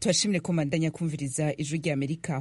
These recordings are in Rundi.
tubashimire ko mandanya kumviriza ijwi rya amerika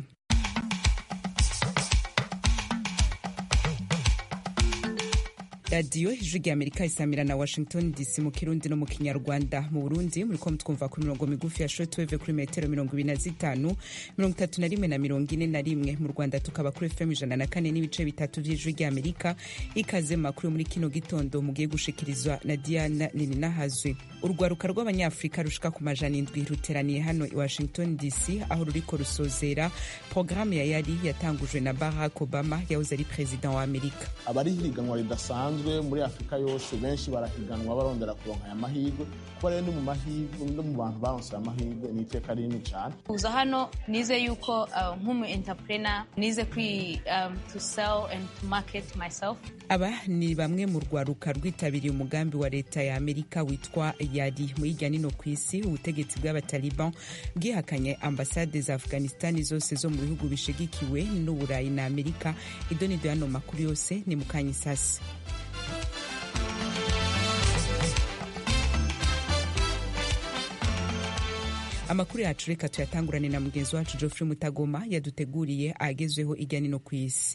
radiyo ijwi rya amerika isamira na washington dc mu kirundi no mu kinyarwanda mu burundi muriko mutwumva ku mirongo migufi ya shortwave kuri metero mirongo ibiri na zitanu mirongo itatu na rimwe na mirongo ine na rimwe mu rwanda tukaba kuri fm ijana na kane n'ibice bitatu vy'ijwi rya amerika ikaze mu makuru muri kino gitondo mugiye gushikirizwa na diana nininahazwe urwaruka rw'abanyafurika rushika ku majana indwi ruteraniye hano i washington dc aho ruriko rusozera porogaramu ya yari yatangujwe na barack obama yahoze ari perezida wa amerika abari higanwa ridasanzwe muri afurika yose benshi barahiganwa barondera kuronka aya mahirwe kuba rero ni mu mahirwe no mu bantu baronse aya mahirwe ni iteka rinini cyane kuza hano nize yuko uh, nk'umu entrepreneur nize kwi um, to sell and to market myself aba ni bamwe mu rwaruka rwitabiriye umugambi wa leta ya amerika witwa yari mu hirya nino ku isi ubutegetsi bw'abataliban bwihakanye ambasade za afghanistani zose zo mu bihugu bishigikiwe n'uburayi na amerika idonido y'ano makuru yose ni mukanya isasi amakuru yacu reka tuyatangurane na mugenzi wacu geoffrey mutagoma yaduteguriye agezweho ijya nino ku isi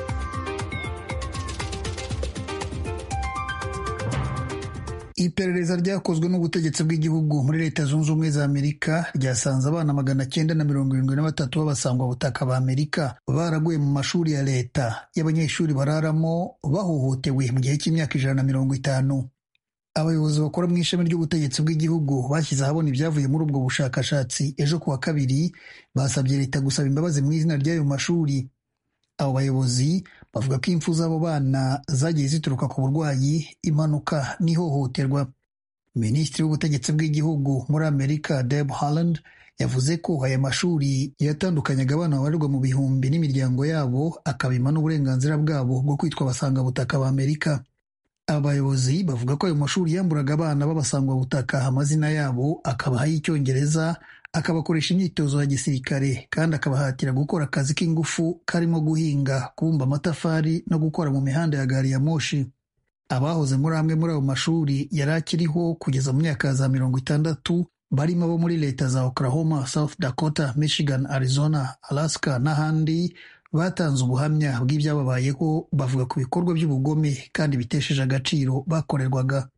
iperereza ryakozwe n'ubutegetsi bw'igihugu muri leta zunze ubumwe za amerika ryasanze abana magana cyenda na mirongo irindwi na batatu b'abasangwabutaka ba amerika baraguye mu mashuri ya leta y'abanyeshuri bararamo bahohotewe mu gihe cy'imyaka ijana na mirongo itanu abayobozi bakora mu ishami ry'ubutegetsi bw'igihugu bashyize ahabona ibyavuye muri ubwo bushakashatsi ejo ku wa kabiri basabye leta gusaba imbabazi mu izina ry'ayo mashuri abo bayobozi bavuga ko impfu z'abo bana zagiye zituruka ku burwayi impanuka n'ihohoterwa minisitiri w'ubutegetsi bw'igihugu muri amerika deb harland yavuze ko aya mashuri yatandukanyaga abana babarirwa mu bihumbi n'imiryango yabo akabima n'uburenganzira bwabo bwo kwitwa abasangabutaka ba amerika aba bayobozi bavuga ko ayo mashuri yamburaga abana b'abasangwabutaka amazina yabo akabaha y'icyongereza akabakoresha imyitozo ya gisirikare kandi akabahatira gukora akazi k'ingufu karimo guhinga kubumba amatafari no gukora mu mihanda ya gari ya moshi abahoze muri amwe muri ayo mashuri yari akiriho kugeza mu myaka ya za mirongo itandatu barimo abo muri leta za oklahoma south dakota michigan arizona alaska n'ahandi batanze ubuhamya bw'ibyababayeho bavuga ku bikorwa by'ubugome kandi bitesheje agaciro bakorerwaga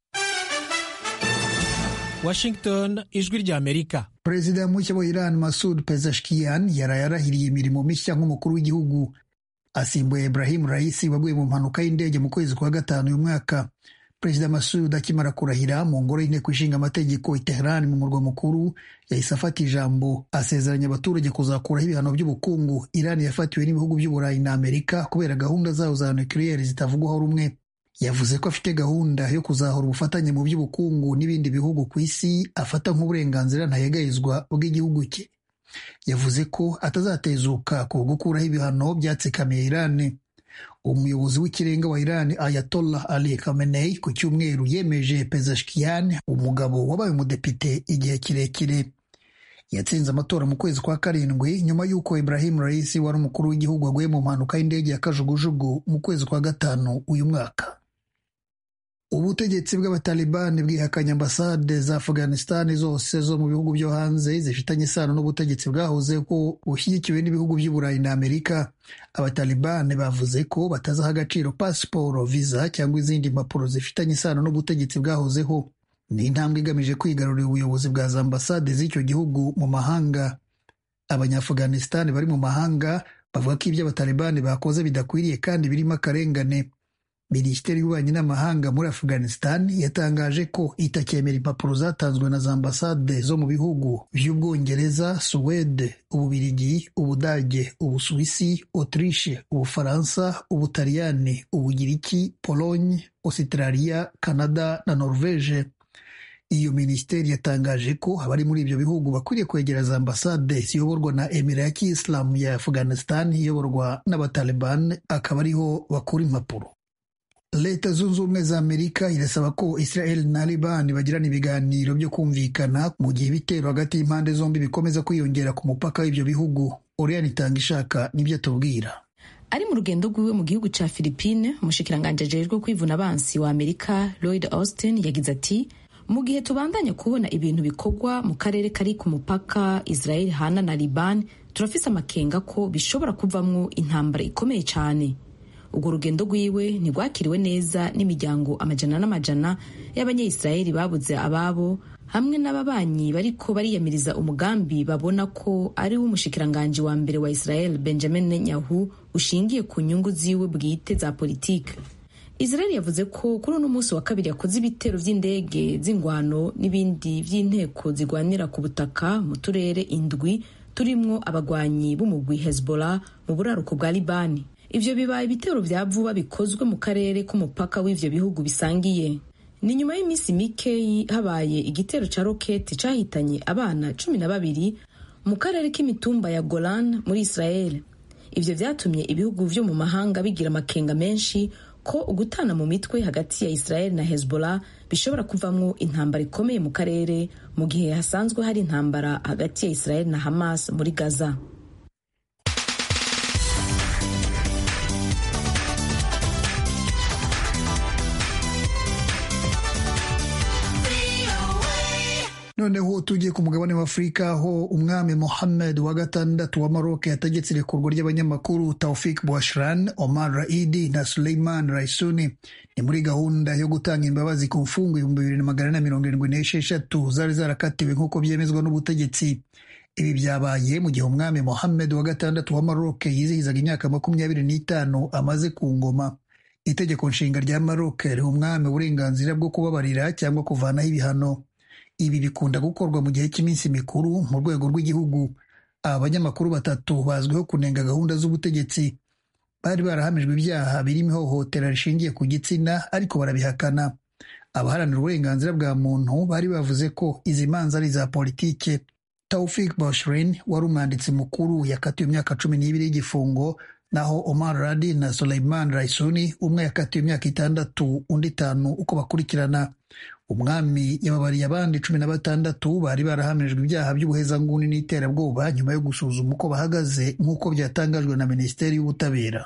Washington ijwi rya Amerika Perezida mushya wa Iran Masud Pezeshkian yaraye arahiriye imirimo mishya nk'umukuru w'igihugu asimbuye Ibrahim Raisi waguye mu mpanuka y'indege mu kwezi kwa gatanu uyu mwaka Perezida Masud akimara kurahira mu ngoro y'inteko ishinga amategeko i Tehran mu murwa mukuru yahise afata ijambo asezeranya abaturage kuzakuraho ibihano by'ubukungu Iran yafatiwe n'ibihugu by'Uburayi na Amerika kubera gahunda zayo za nukiliyeri zitavugwaho rumwe yavuze ko afite gahunda yo kuzahura ubufatanye mu by'ubukungu n'ibindi bihugu ku isi afata nk'uburenganzira ntayegayezwa bw'igihugu cye yavuze ko atazatezuka ku gukuraho ibihano byatsikamiye Iran umuyobozi w'ikirenga wa Iran Ayatollah Ali Khamenei ku cyumweru yemeje Pezeshkian umugabo wabaye umudepite igihe kirekire yatsinze amatora mu kwezi kwa karindwi nyuma y'uko Ibrahim Raisi wari umukuru w'igihugu aguye mu mpanuka y'indege ya kajugujugu mu kwezi kwa gatanu uyu mwaka ubutegetsi bw'abatalibani bwihakanye ambasade za afghanistan zose zo mu bihugu byo hanze zifitanye isano n'ubutegetsi bwahoze ko bushyigikiwe n'ibihugu by'uburayi na amerika abatalibani bavuze ko batazaha agaciro pasiporo viza cyangwa izindi mpapuro zifitanye isano n'ubutegetsi bwahozeho ni intambwe igamije kwigarurira ubuyobozi bwa za ambasade z'icyo gihugu mu mahanga abanyaafghanistan bari mu mahanga bavuga ko ibyo abatalibani bakoze bidakwiriye kandi birimo akarengane minisiteri y'ububanyi n'amahanga muri afghanistan yatangaje ko itacyemera impapuro zatanzwe na za ambasade zo mu bihugu by'ubwongereza suwede ububirigi ubudage ubusuwisi autriche ubufaransa ubutaliyani ubugiriki pologne australia canada na norvege iyo minisiteri yatangaje ko abari muri ibyo bihugu bakwiriye kwegera za ambasade ziyoborwa na emira ya kiyisilamu ya afghanistan iyoborwa n'abataliban akaba ariho bakura impapuro leta zunze ubumwe za amerika irasaba ko israel na liban bagirana ibiganiro byo kumvikana mu gihe ibitero hagati y'impande zombi bikomeza kwiyongera ku mupaka w'ibyo bihugu oriane itanga ishaka nibyo atubwira ari mu rugendo rwiwe mu gihugu ca philippine umushikiranganji ajejwe kwivuna abansi wa amerika lloyd austin yagize ati mu gihe tubandanya kubona ibintu bikorwa mu karere kari ku mupaka israel hana na liban turafise amakenga ko bishobora kuvamwo intambara ikomeye cyane urwo rugendo rwiwe ntirwakiriwe neza n'imiryango amajana n'amajana y'abanyayisiraheli babuze ababo hamwe n'ababanyi bariko bariyamiriza umugambi babona ko ari wo umushikiranganji wa mbere wa israel benjamin netanyahu ushingiye ku nyungu ziwe bwite za politike israel yavuze ko kuri uno munsi wa kabiri yakoze ibitero vy'indege z'ingwano n'ibindi vy'inteko zigwanira ku butaka mu turere indwi turimwo abagwanyi b'umugwi hezbollah mu buraruko bwa libani ivyo bibaye ibitero vya vuba bikozwe mu karere k'umupaka w'ivyo bihugu bisangiye ni nyuma y'iminsi mike habaye igitero ca roketi cahitanye abana cumi na babiri mu karere k'imitumba ya golan muri israel ivyo vyatumye ibihugu vyo mu mahanga bigira amakenga menshi ko ugutana mu mitwe hagati ya israel na hezbollah bishobora kuvamwo intambara ikomeye mu karere mu gihe hasanzwe hari intambara hagati ya israel na hamas muri gaza noneho tugiye ku mugabane wa afurika aho umwami mohammed wa gatandatu wa maroc yategetse irekurwa ry'abanyamakuru taufik bouachran omar raidi na suleiman raisuni ni muri gahunda yo gutanga imbabazi ku mfungo ibihumbi bibiri na magana ane mirongo irindwi n'esheshatu zari zarakatiwe nk'uko byemezwa n'ubutegetsi ibi byabaye mu gihe umwami mohammed wa gatandatu wa maroc yizihizaga imyaka makumyabiri n'itanu amaze ku ngoma itegeko nshinga rya maroc riha umwami uburenganzira bwo kubabarira cyangwa kuvanaho ibihano ibi bikunda gukorwa mu gihe cy'iminsi mikuru mu rwego rw'igihugu aba banyamakuru batatu bazwiho kunenga gahunda z'ubutegetsi bari barahamijwe ibyaha birimo ihohotera rishingiye ku gitsina ariko barabihakana abaharanira uburenganzira bwa muntu bari bavuze ko izi manza ari iza politike taufik bashrin wari umwanditsi mukuru yakatiwe imyaka cumi n'ibiri y'igifungo naho omar radi na suleiman raisuni umwe yakatiwe imyaka itandatu undi itanu uko bakurikirana umwami yababariye abandi cumi na batandatu bari barahamijwe ibyaha by'ubuhezanguni n'iterabwoba nyuma yo gusuzuma uko bahagaze nk'uko byatangajwe na minisiteri y'ubutabera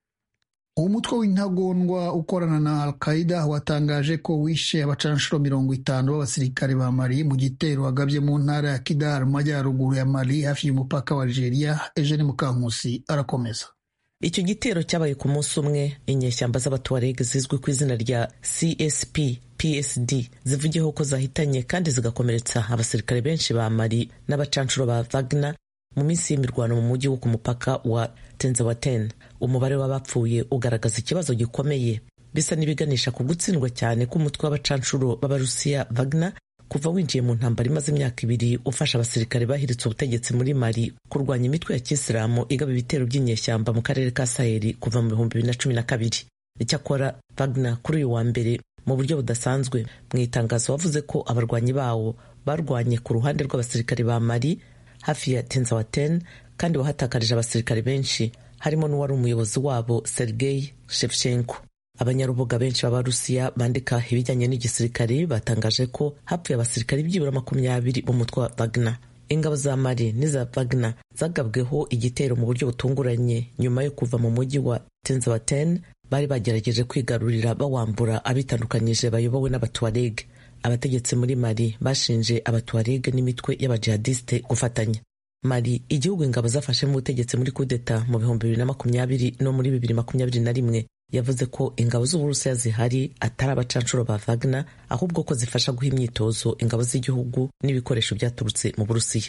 umutwe w'intagondwa ukorana na al-qaida watangaje ko wishe abacanshuro mirongo itanu b'abasirikare ba mali mu gitero wagabye mu ntara ya kidar mu majyaruguru ya mali hafi y'umupaka wa algeria eugene mukankusi arakomeza icyo gitero cyabaye ku munsi umwe inyeshyamba z'abatuwareg zizwi ku izina rya csp psd zivugiyeho ko zahitanye kandi zigakomeretsa abasirikare benshi ba mali n'abacanshuro ba wagner mu minsi y'imirwano mu mujyi wo ku mupaka wa tenzawaten umubare w'abapfuye ugaragaza ikibazo gikomeye bisa n'ibiganisha ku gutsindwa cyane k'umutwe w'abacanshuro b'abarusiya wagner kuva winjiye mu ntambara imaze imyaka ibiri ufasha abasirikare bahiritse ubutegetsi muri mali kurwanya imitwe ya kisilamu igaba ibitero by'inyeshyamba mu karere ka saheli kuva mu bihumbi bibiri na cumi na kabiri icyakora wagner kuri uyu wa mbere mu buryo budasanzwe mu itangazo wavuze ko abarwanyi bawo barwanye ku ruhande rw'abasirikare ba mali hafi ya tenzawaten kandi wahatakarije abasirikare benshi harimo n'uwari umuyobozi wabo sergei shevchenko abanyarubuga benshi b'abarusiya bandika ibijyanye n'igisirikare batangaje ko hapfuye abasirikare byibura makumyabiri b'umutwe wa wagner ingabo za mali n'iza wagner zagabweho igitero mu buryo butunguranye nyuma yo kuva mu mujyi wa tenzawaten bari bagerageje kwigarurira bawambura abitandukanyije bayobowe n'abatuareg abategetsi muri mali bashinje abatuareg n'imitwe y'abajihadiste gufatanya mali igihugu ingabo zafashemo ubutegetsi muri kudeta mu bihumbi bibiri na makumyabiri no muri bibiri makumyabiri na rimwe yavuze ko ingabo z'uburusiya zihari atari abacanshuro ba wagner ahubwo ko zifasha guha imyitozo ingabo z'igihugu n'ibikoresho byaturutse mu burusiya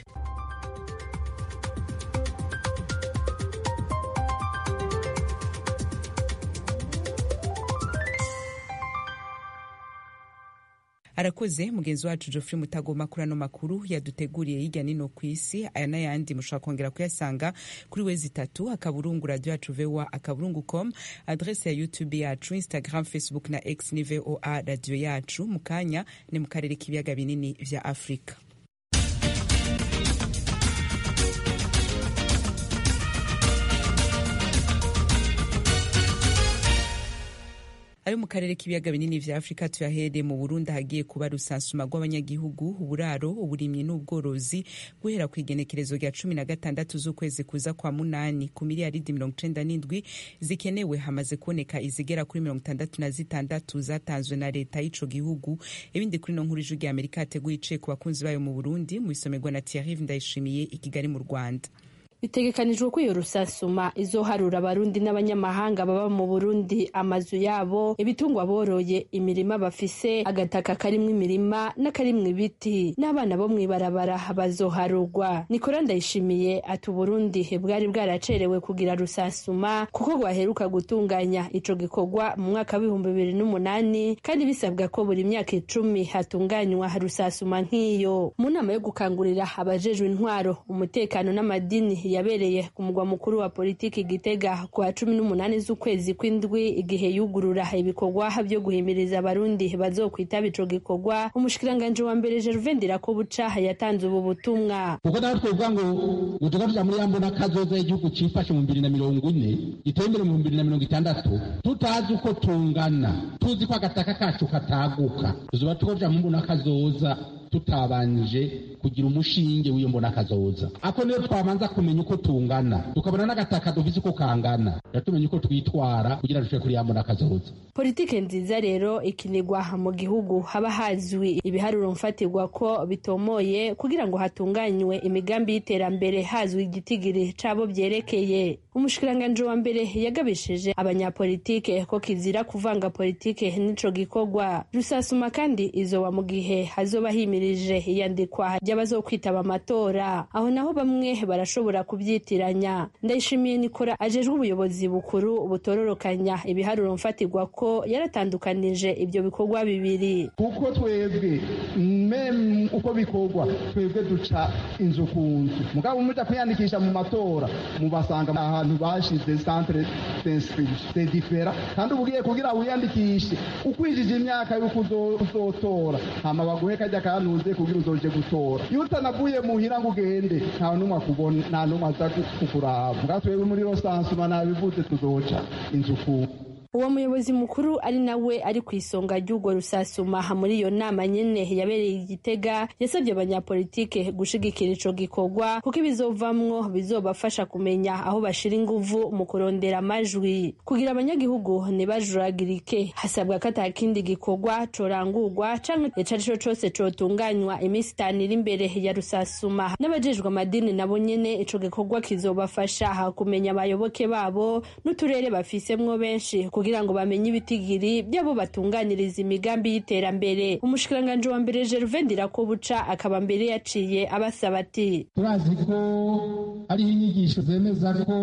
arakoze mugenzi wacu Geoffrey Mutagoma kuri ano makuru yaduteguriye hirya nino ku isi aya n'ayandi mushobora kongera kuyasanga kuri wezi itatu akaburungu radio yacu voa akaburungu com adrese ya youtube yacu instagram facebook na x ni voa radio yacu mu kanya ni mu karere k'ibiyaga binini vya afurika ayo mu karere k'ibiyaga binini vya afurika tuyahereye mu burundi hagiye kuba rusansuma rw'abanyagihugu uburaro uburimyi n'ubworozi guhera ku igenekerezo rya cumi na gatandatu z'ukwezi kuza kwa munani ku miliyaridi mirongo icenda n'indwi zikenewe hamaze kuboneka izigera kuri mirongo itandatu na zitandatu zatanzwe na leta y'ico gihugu ibindi kuri no nkuru ijwi rya amerika yateguye iciye ku bakunzi bayo mu burundi mu isomerwa na thierry ndayishimiye i kigali mu rwanda bitegekanijwe ko iyo rusansuma izoharura abarundi n'abanyamahanga baba mu burundi amazu yabo ibitungwa boroye imirima bafise agataka karimwo imirima n'akarimwo ibiti n'abana bo mw'ibarabara bazoharurwa nikora ndayishimiye ati uburundi bwari bwaracerewe kugira rusansuma kuko rwaheruka gutunganya ico gikorwa mu mwaka w'ibihumbi bibiri n'umunani kandi bisabwa ko buri myaka icumi hatunganywa rusansuma nk'iyo mu nama yo gukangurira abajejwe intwaro umutekano n'amadini yabereye ku mugwa mukuru wa politiki gitega ku wa cumi n'umunani z'ukwezi kw'indwi igihe yugurura ibikorwa byo guhimiriza abarundi bazokwitaba ico gikorwa umushikiranganji wa mbere Gervain Ndirakobuca yatanze ubu butumwa kuko naho twovuga ngo utuga tuja muri yambona kazoza y'igihugu cifashe mu bibiri na mirongo ine giteye imbere mu bibiri na mirongo itandatu tutazi uko tungana tuzi ko agataka kacu kataguka tuzoba tukoja mu mbona kazoza tutabanje kugira umushinge w'iyo mbona kazoza ako niyo twabanza kumenya uko tungana tukabona n'agataka dufise uko kangana tumenya uko twitwara kugira dushobore kuri ya mbona kazoza politike nziza rero ikinirwa mu gihugu haba hazwi ibiharuro mfatirwa ko bitomoye kugira ngo hatunganywe imigambi y'iterambere hazwi igitigiri c'abo vyerekeye umushikiranganji wa mbere yagabishije abanyapolitike ko kizira kuvanga politike n'ico gikorwa rusasuma kandi izoba mu gihe hazoba himirije iyandikwa ry'abazokwitaba amatora aho naho bamwe barashobora kubyitiranya ndayishimiye nikora ajejwe ubuyobozi bukuru butororokanya ibiharuro mfatirwa ko yaratandukanije ibyo bikorwa bibiri kuko twebwe meme uko bikorwa twebwe duca inzu ku nzu mugabo muja kwiyandikisha mu matora mubasanga ahantu bashize centre d'inscription c'est différent kandi ubugiye kugira wiyandikishe ukwijije imyaka yuko uzotora hama baguhe kajya kanuze kugira uzoje gutora iyo utanavuye muhira ngo ugende nta n'umwe akubona nta n'umwe aza kukuraba mugabo twebwe muri rosansuma nabivuze tuzoca inzu ku uwo muyobozi mukuru ari nawe ari ku isonga ry'urwo rusasuma muri iyo nama nyene yabereye igitega yasabye abanyapolitike gushigikira ico gikorwa kuko ibizovamwo bizobafasha kumenya aho bashira inguvu mu kurondera amajwi kugira abanyagihugu ntibajuragirike hasabwa ko ata kindi gikorwa corangurwa canke ico arico cose cotunganywa iminsi itanu iri imbere ya rusasuma n'abajejwe amadini nabo nyene ico gikorwa kizobafasha kumenya abayoboke babo n'uturere bafisemwo benshi kugira ngo bamenye ibitigiri by'abo batunganiriza imigambi y'iterambere umushikiranganji wa mbere Gervain Ndirakobuca akaba mbere yaciye abasaba ati turazi ko hariho inyigisho zemeza ko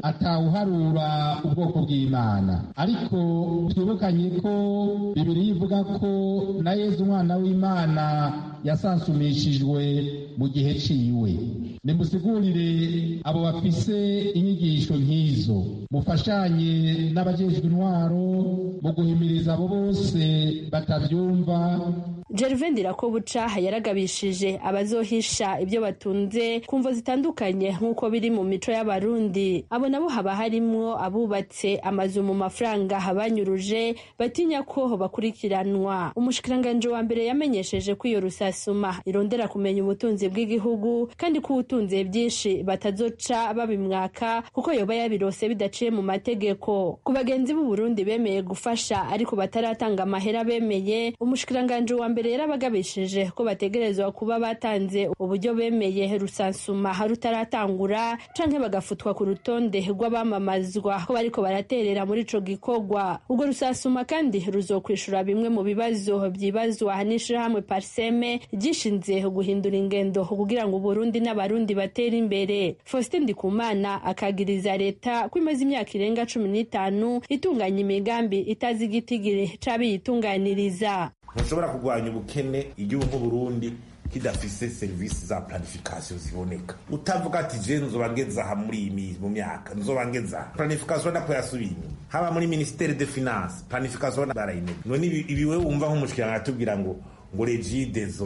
atawuharura ubwoko bw'imana ariko twibukanye ko bibiri ivuga ko na yezu umwana w'imana yasansumishijwe mu gihe ciwe nimusigurire abo bafise inyigisho nk'izo mufashanye n'abajejwe intwaro mu guhimiriza abo bose batavyumva Gervain Ndirakobuca yaragabishije abazohisha ibyo batunze ku mvo zitandukanye nk'uko biri mu mico y'abarundi abo nabo haba harimwo abubatse amazu mu mafaranga banyuruje batinya ko bakurikiranwa umushikiranganji wa mbere yamenyesheje ko iyo rusasuma irondera kumenya ubutunzi bw'igihugu kandi ko ubutunze byinshi batazoca babimwaka kuko yoba yabirose bidaciye mu mategeko ku bagenzi b'u Burundi bemeye gufasha ariko bataratanga amahera bemeye umushikiranganji wa mbere yarabagabishije ko bategerezwa kuba batanze uburyo bemeye rusansuma rutaratangura canke bagafutwa ku rutonde rw'abamamazwa ko bariko baraterera muri ico gikorwa ubwo rusansuma kandi ruzokwishura bimwe mu bibazo vyibazwa n'ishirahamwe parseme ryishinze guhindura ingendo kugira ngo uburundi n'abarundi batere imbere faustin ndikumana akagiriza leta ko imaze imyaka irenga cumi n'itanu itunganya imigambi itazi igitigiri c'abiyitunganiriza ntushobora kurwanya ubukene igihugu nk'uburundi kidafise serivisi za planification ziboneka utavuga ati je nzoba ngeza aha muri iyi mu myaka nzoba ngeza aha planification nako yasubiye inyuma haba muri ministere de finance planification barayinega none ibi wewe wumva nk'umushikiranga atubwira ngo ngo regidezo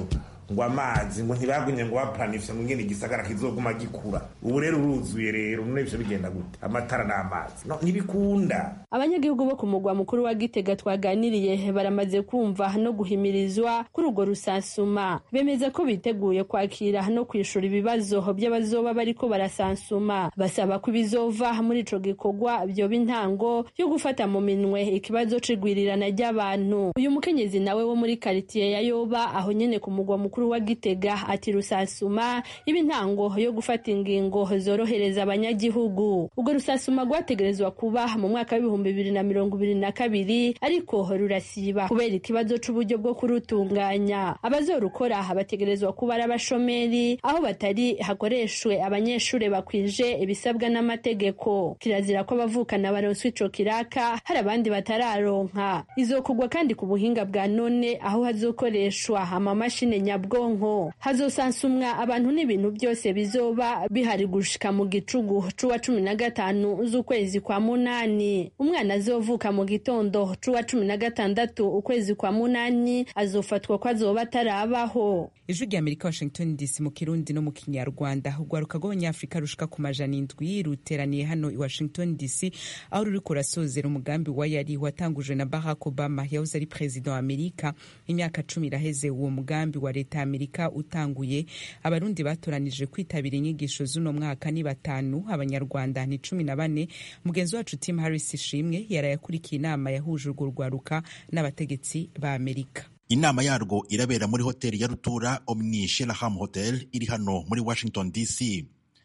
ngo amazi ngo ntibagumye ngo baplanifiye ngo ngene igisagara kizoguma gikura ubu rero uruzuye rero none ivyo bigenda gute amatara n'amazi no ntibikunda abanyagihugu bo ku mugwa mukuru wa gitega twaganiriye baramaze kumva no guhimirizwa kuri urwo rusansuma bemeza ko biteguye kwakira no kwishura ibibazo by'abazoba bariko barasansuma basaba ko ibizova muri ico gikorwa vyoba intango yo gufata mu minwe ikibazo c'igwirirana ry'abantu uyu mukenyezi nawe wo muri karitiye ya yoba aho nyene ku mugwa mukuru wa gitega ati rusansuma iba intango yo gufata ingingo zorohereza abanyagihugu urwo rusansuma rwategerezwa kuba mu mwaka w'ibihumbi bibiri na mirongo ibiri na kabiri ariko rurasiba kubera ikibazo c'uburyo bwo kurutunganya abazorukora bategerezwa kuba ari abashomeri aho batari hakoreshwe abanyeshuri bakwije ibisabwa n'amategeko kirazira ko abavukana baronswa ico kiraka hari abandi batararonka izokugwa kandi ku buhinga bwa none aho hazokoreshwa amamashini nyabwonko hazosansumwa abantu n'ibintu byose bizoba bihari gushika mu gicugu c'uwa cumi na gatanu z'ukwezi kwa munani umwana azovuka mu gitondo c'uwa cumi na gatandatu ukwezi kwa munani azofatwa ko azoba atarabaho ijwi rya amerika washington dc mu kirundi no mu kinyarwanda urwaruka rw'abanyafurika rushika ku majana indwi ruteraniye hano i washington dc aho ruri kurasozera umugambi wa yari watangujwe na barack obama yahoze ari perezida wa amerika imyaka cumi iraheze uwo mugambi wa leta ya amerika utanguye abarundi batoranije kwitabira inyigisho z'uno mwaka ni batanu abanyarwanda ni cumi na bane mugenzi wacu tim harris ishimwe yarayakurikiye inama yahuje urwo rwaruka n'abategetsi ba amerika inama yarwo irabera muri hoteli ya rutura omni sheraham hotel iri hano muri washington dc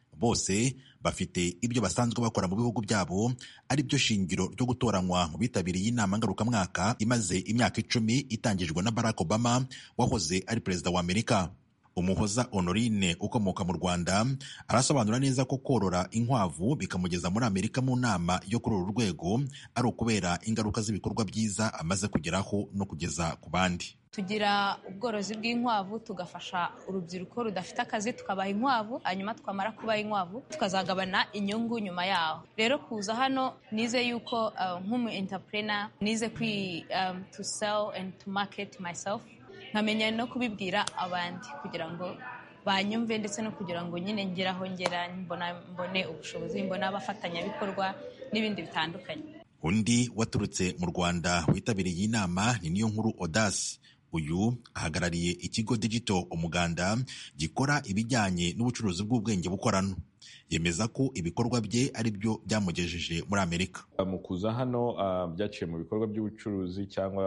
bose bafite ibyo basanzwe bakora mu bihugu byabo ari byo shingiro ryo gutoranywa mu bitabiriye inama ngarukamwaka imaze imyaka icumi itangijwe na barack obama wahoze ari perezida wa amerika umuhoza honorine ukomoka mu rwanda arasobanura neza ko korora inkwavu bikamugeza muri amerika mu nama yo kuri uru rwego ari ukubera ingaruka z'ibikorwa byiza amaze kugeraho no kugeza ku bandi tugira ubworozi bw'inkwavu tugafasha urubyiruko rudafite akazi tukabaha inkwavu hanyuma twamara kubaha inkwavu tukazagabana inyungu nyuma yaho rero kuza hano nize yuko uh, nk'umu entrepreneur nize kwi um, to sell and to market myself nkamenya no kubibwira abandi kugira ngo banyumve ndetse no kugira ngo nyine ngere aho ngera mbone ubushobozi mbone abafatanyabikorwa n'ibindi bitandukanye undi waturutse mu rwanda witabiriye iyi nama ni niyo nkuru odasi uyu ahagarariye ikigo digito umuganda gikora ibijyanye n'ubucuruzi bw'ubwenge bukorano yemeza ko ibikorwa bye ari byo byamugejeje muri amerika mu kuza hano byaciye mu bikorwa by'ubucuruzi cyangwa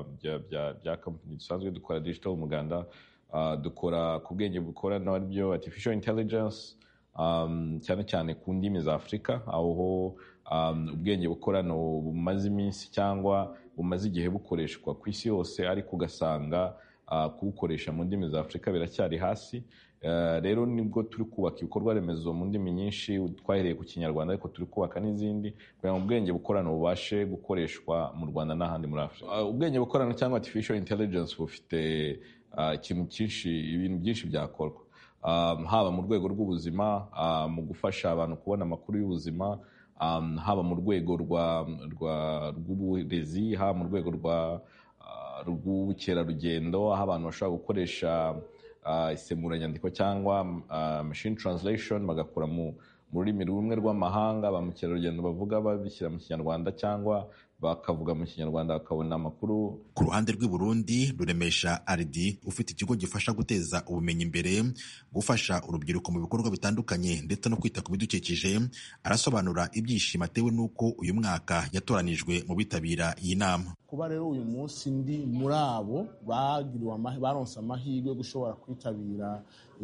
bya kampani dusanzwe dukora digital umuganda dukora ku bwenge bukorano ari byo artificial intelligence cyane cyane ku ndimi za afurika aho ubwenge bukorano bumaze iminsi cyangwa bumaze igihe bukoreshwa ku isi yose ariko ugasanga kubukoresha mu ndimi za afurika biracyari hasi rero nibwo turi kubaka ibikorwa remezo mu ndimi nyinshi twahereye ku kinyarwanda ariko turi kubaka n'izindi kugira ngo ubwenge bukorano bubashe gukoreshwa mu rwanda n'ahandi muri afurika ubwenge bukorano cyangwa artificial intelligence bufite ikintu cyinshi ibintu byinshi byakorwa haba mu rwego rw'ubuzima mu gufasha abantu kubona amakuru y'ubuzima haba mu rwego rw'uburezi haba mu rwego rw'ubukerarugendo aho abantu bashobora gukoresha isemuranyandiko cyangwa machine translation bagakura mu rurimi rumwe rw'amahanga ba mukerarugendo bavuga babishyira mu kinyarwanda cyangwa bakavuga mu kinyarwanda bakabona amakuru ku ruhande rw'i Burundi ruremesha aridi ufite ikigo gifasha guteza ubumenyi imbere gufasha urubyiruko mu bikorwa bitandukanye ndetse no kwita ku bidukikije arasobanura ibyishimo atewe n'uko uyu mwaka yatoranijwe mu bitabira iyi nama kuba rero uyu munsi ndi muri abo bagiriwe baronse amahirwe yo gushobora kwitabira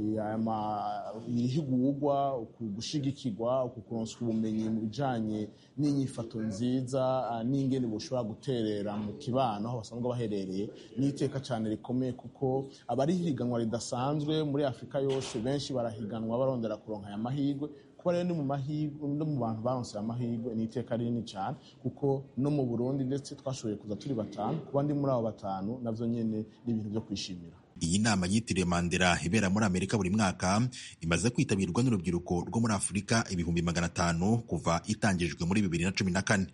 ihigurwa gushigikirwa kuronswa ubumenyi mu bijyanye n'inyifato nziza n'ingene bushobora guterera mu kibano aho basanzwe baherereye n'iteka cyane rikomeye kuko abari higanwa ridasanzwe muri afurika yose benshi barahiganwa barondera kuronka aya mahirwe kuba rero ni mu mahirwe no mu bantu baronse aya mahirwe ni iteka rinini cyane kuko no mu burundi ndetse twashoboye kuza turi batanu kuba ndi muri abo batanu nabyo nyine ni ibintu byo kwishimira iyi nama yitiriwe mandela ibera muri amerika buri mwaka imaze kwitabirwa n'urubyiruko rwo muri afurika ibihumbi magana atanu kuva itangijwe muri bibiri na cumi na kane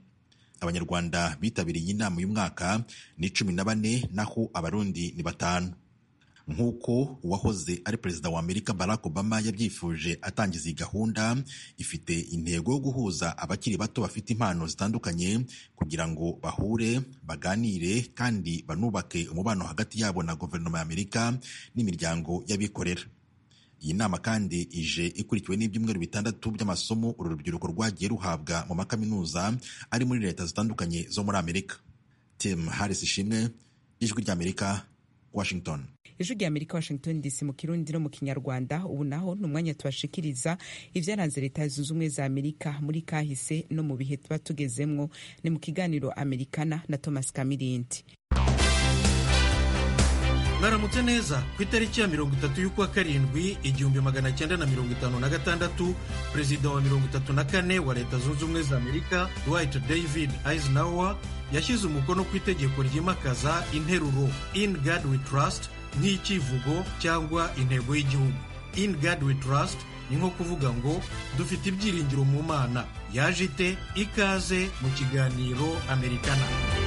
abanyarwanda bitabiriye iyi nama uyu mwaka ni cumi na bane naho abarundi ni batanu nk'uko uwahoze ari perezida wa amerika barack obama yabyifuje atangiza iyi gahunda ifite intego yo guhuza abakiri bato bafite impano zitandukanye kugira ngo bahure baganire kandi banubake umubano hagati yabo na guverinoma ya amerika n'imiryango y'abikorera iyi nama kandi ije ikurikiwe n'ibyumweru bitandatu by'amasomo uru rubyiruko rwagiye ruhabwa mu makaminuza ari muri leta zitandukanye zo muri amerika tim harris ishimwe ijwi ry'amerika washington ijwi rya amerika washington dc mu kirundi no mu kinyarwanda ubu naho ni umwanya tubashikiriza ibyaranze leta zunze ubumwe za amerika muri kahise no mu bihe tuba tugezemwo ni mu kiganiro amerikana na thomas kamirindi mwaramutse neza ku itariki ya mirongo itatu y'ukwa karindwi igihumbi magana cyenda na mirongo itanu na gatandatu perezida wa mirongo itatu na kane wa leta zunze ubumwe za amerika dwight david eisenhower yashyize umukono ku itegeko ryimakaza interuro in god we trust nk'ikivugo cyangwa intego y'igihugu in god we trust ni nko kuvuga ngo dufite ibyiringiro mu mana yaje ite ikaze mu kiganiro amerikana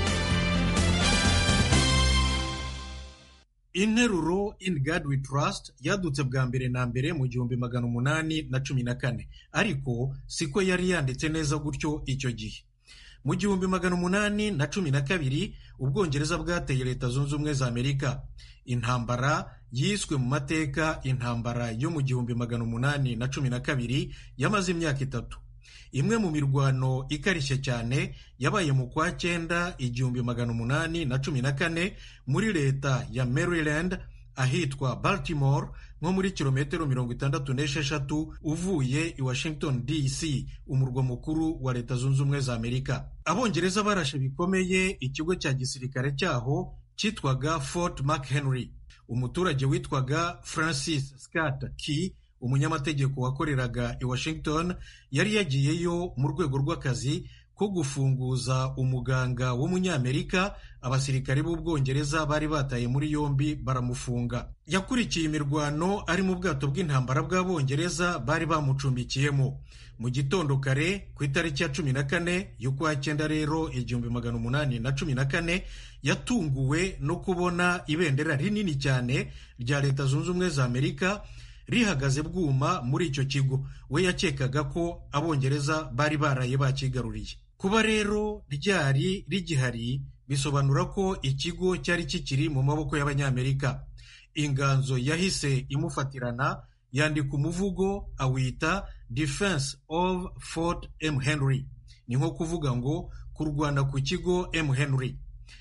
interuro in god we trust yadutse bwa mbere na mbere mu gihumbi magana umunani na cumi na kane ariko siko yari yanditse neza gutyo icyo gihe mu gihumbi magana umunani na cumi na kabiri ubwongereza bwateye leta zunze ubumwe za amerika intambara yiswe mu mateka intambara yo mu gihumbi magana umunani na cumi na kabiri yamaze imyaka itatu imwe mu mirwano ikarishye cyane yabaye mu kwa cyenda igihumbi magana umunani na cumi na kane muri leta ya maryland ahitwa baltimore nko muri kilometero mirongo itandatu n'esheshatu uvuye i washington dc umurwa mukuru wa leta zunze ubumwe za amerika abongereza barashe bikomeye ikigo cya gisirikare cyaho cyitwaga fort mchenry umuturage witwaga francis scott key umunyamategeko wakoreraga i washington yari yagiyeyo mu rwego rw'akazi ko gufunguza umuganga w'umunyamerika abasirikare b'ubwongereza bari bataye muri yombi baramufunga yakurikiye imirwano ari mu bwato bw'intambara bw'abongereza bari bamucumbikiyemo mu gitondo kare ku itariki ya cumi na kane y'ukwa cyenda rero igihumbi magana umunani na cumi na kane yatunguwe no kubona ibendera rinini cyane rya leta zunze ubumwe za amerika rihagaze bwuma muri icyo kigo we yakekaga ko abongereza bari baraye bakigaruriye kuba rero ryari rigihari bisobanura ko ikigo cyari kikiri mu maboko y'abanyamerika inganzo yahise imufatirana yandika umuvugo awita defense of fort m henry ni nko kuvuga ngo kurwana ku kigo m henry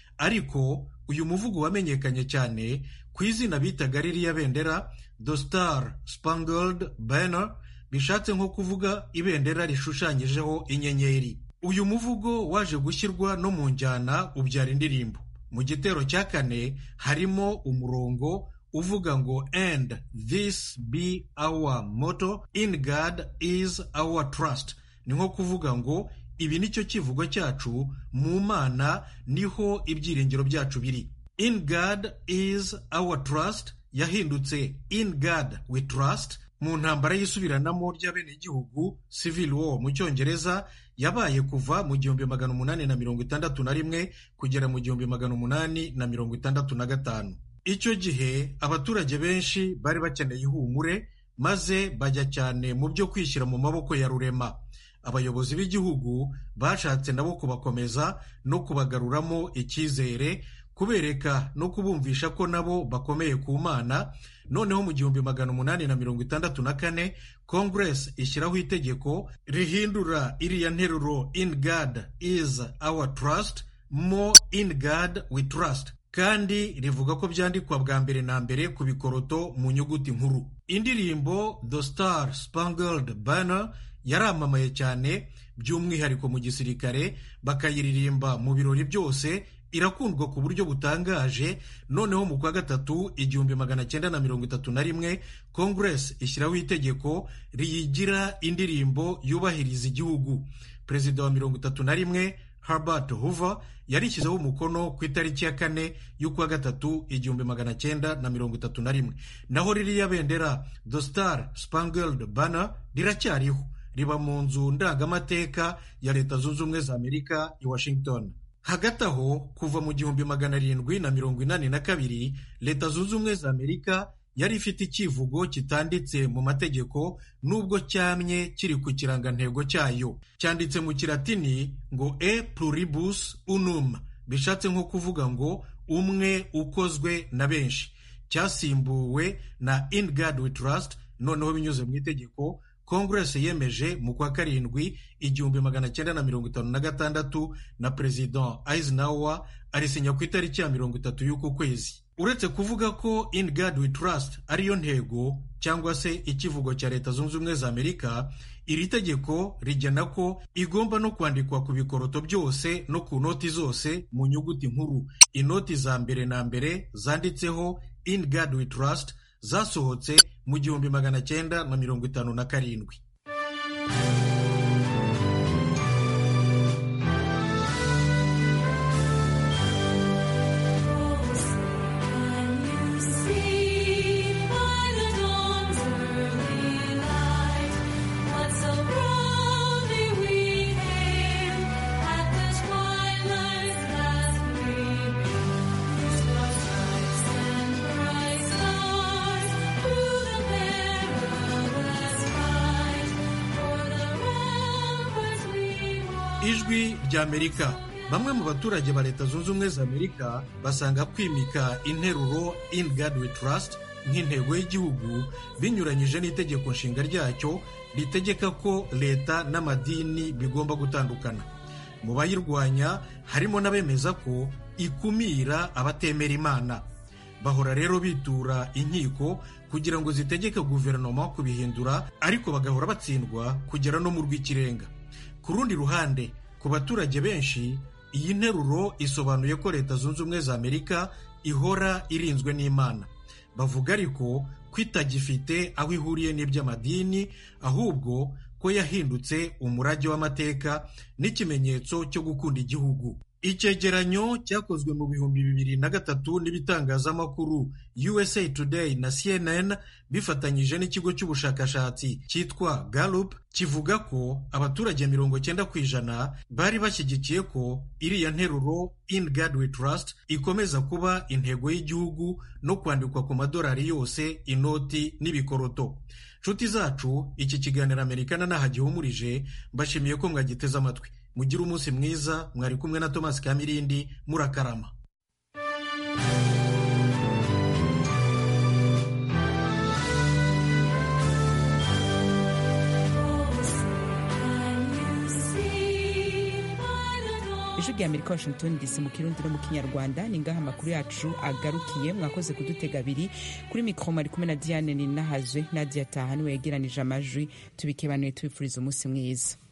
ariko uyu muvugo wamenyekanye cyane ku izina bitaga ririya bendera the star spangled banner bishatse nko kuvuga ibendera rishushanyijeho inyenyeri uyu muvugo waje gushyirwa no mu njyana ubyara indirimbo mu gitero cya kane harimo umurongo uvuga ngo and this be our motto in god is our trust ni nko kuvuga ngo ibi nicyo kivugo cyacu mu mana niho ibyiringiro byacu biri in god is our trust yahindutse in god we trust mu ntambara y'isubiranamo ry'abenegihugu civil war mu cyongereza yabaye kuva mu gihumbi magana umunani na mirongo itandatu na rimwe kugera mu gihumbi magana umunani na mirongo itandatu na gatanu icyo gihe abaturage benshi bari bakeneye ihumure maze bajya cyane mu byo kwishyira mu maboko ya rurema abayobozi b'igihugu bashatse nabo kubakomeza no kubagaruramo icyizere kubereka no kubumvisha ko nabo bakomeye ku mana noneho mu gihumbi magana umunani na mirongo itandatu na kane congress ishyiraho itegeko rihindura iriya nteruro in god is our trust mo in god we trust kandi rivuga ko byandikwa bwa mbere na mbere ku bikoroto mu nyuguti nkuru indirimbo the star spangled banner yaramamaye cyane by'umwihariko mu gisirikare bakayiririmba mu birori byose irakundwa ku buryo butangaje noneho mu kwa gatatu igihumbi magana cyenda na mirongo itatu na rimwe congress ishyiraho itegeko riyigira indirimbo yubahiriza igihugu perezida wa mirongo itatu na rimwe Herbert Hoover yarishyizeho umukono ku itariki ya kane y'ukwa gatatu igihumbi magana cyenda na mirongo itatu na rimwe naho ririya bendera the star spangled banner riracyariho riba mu nzu ndangamateka ya leta zunze ubumwe za amerika i washington hagati aho kuva mu gihumbi magana arindwi na mirongo inani na kabiri leta zunze ubumwe za amerika yari ifite icyivugo kitanditse mu mategeko nubwo cyamye kiri ku kirangantego cyayo cyanditse mu kiratini ngo e pluribus unum bishatse nko kuvuga ngo umwe ukozwe na benshi cyasimbuwe na in God we trust noneho binyuze mu itegeko Congress yemeje mu kwa karindwi igihumbi magana cyenda na mirongo itanu na gatandatu na President Eisenhower arisinya ku itariki ya mirongo itatu y'uku kwezi uretse kuvuga ko in God we trust ariyo ntego cyangwa se ikivugo cya leta zunze ubumwe za amerika iri tegeko rigena ko igomba no kwandikwa ku bikoroto byose no ku noti zose mu nyuguti nkuru inoti za mbere na mbere zanditseho in God we trust zasohotse mu gihumbi magana cyenda na mirongo itanu na karindwi ijwi ry'amerika bamwe mu baturage ba leta zunze ubumwe za amerika basanga kwimika interuro in God we trust nk'intego y'igihugu binyuranyije n'itegeko nshinga ryacyo ritegeka ko leta n'amadini bigomba gutandukana mu bayirwanya harimo n'abemeza ko ikumira abatemera imana bahora rero bitura inkiko kugira ngo zitegeke guverinoma kubihindura ariko bagahora batsindwa kugera no mu rw'ikirenga ku rundi ruhande ku baturage benshi iyi nteruro isobanuye ko leta zunze ubumwe za amerika ihora irinzwe n'imana bavuga ariko ko itagifite aho ihuriye n'iby'amadini ahubwo ko yahindutse umurage w'amateka n'ikimenyetso cyo gukunda igihugu icyegeranyo cyakozwe mu bihumbi bibiri na gatatu n'ibitangazamakuru USA Today na CNN bifatanyije n'ikigo cy'ubushakashatsi cyitwa Gallup kivuga ko abaturage mirongo cyenda ku ijana bari bashyigikiye ko iriya nteruro in God we trust ikomeza kuba intego y'igihugu no kwandikwa ku madolari yose inoti n'ibikoroto nshuti zacu iki kiganiro amerikana ntaho gihumurije mbashimiye ko mwagiteze amatwi mugire umunsi mwiza mwari kumwe na Thomas Kamirindi murakarama ijwi rya amerika washington dc mu kirundi no mu kinyarwanda ni ngaha amakuru yacu agarukiye mwakoze kudutega abiri kuri mikoro ari kumwe na diane ninahazwe nadia taha niwe yegeranije amajwi tubikebanuye tubifuriza umunsi mwiza